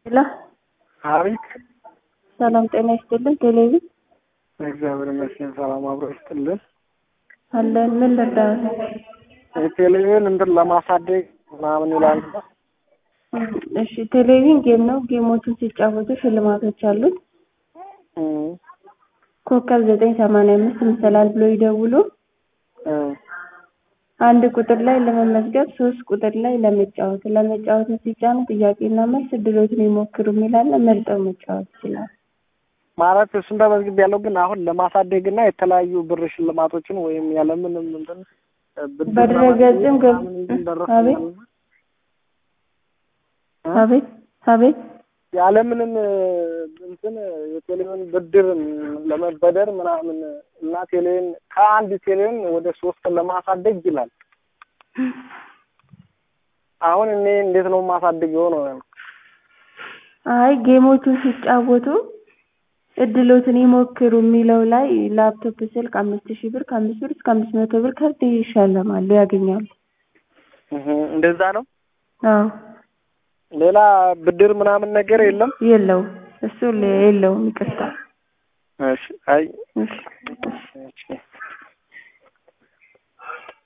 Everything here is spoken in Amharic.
ሄሎ አቤት ሰላም ጤና ይስጥልን። ቴሌቪዥን እግዚአብሔር ይመስገን ሰላም አብሮ ይስጥልን። አለን። ምን ልርዳዎት? ቴሌቪዥን እንትን ለማሳደግ ምናምን ይላል። እሺ ቴሌቪዥን ጌም ነው። ጌሞቹን ሲጫወቱ ሽልማቶች አሉት። እም፣ ኮከብ ዘጠኝ ሰማንያ አምስት ይመስላል ብሎ ይደውሉ። እም፣ አንድ ቁጥር ላይ ለመመዝገብ፣ ሶስት ቁጥር ላይ ለመጫወት። ለመጫወት ሲጫኑ ጥያቄና መልስ እድሎትን ይሞክሩ የሚላለ መርጠው መጫወት ይችላል። ማለት እሱን ተመዝግብ ያለው ግን አሁን ለማሳደግ እና የተለያዩ ብር ሽልማቶችን ወይም ያለምንም እንትን ብድር በድረገጽም ገብ ምናምን እንትን አቤት ደረሰኛል እና አቤት አቤት ያለምንም እንትን የቴሌቪዥን ብድር ለመበደር ምናምን እና ቴሌቪዥን ከአንድ ቴሌቪዥን ወደ ሶስት ለማሳደግ ይላል። አሁን እኔ እንዴት ነው የማሳድገው ነው ያልኩት። አይ ጌሞቹን ሲጫወቱ እድሎትን ይሞክሩ የሚለው ላይ ላፕቶፕ፣ ስልክ አምስት ሺህ ብር ከአምስት ብር እስከ አምስት መቶ ብር ካርድ ይሸለማሉ ያገኛሉ። እህ እንደዛ ነው። አዎ ሌላ ብድር ምናምን ነገር የለም። የለውም እሱ የለውም። ይቅርታ እሺ አይ እሺ እሺ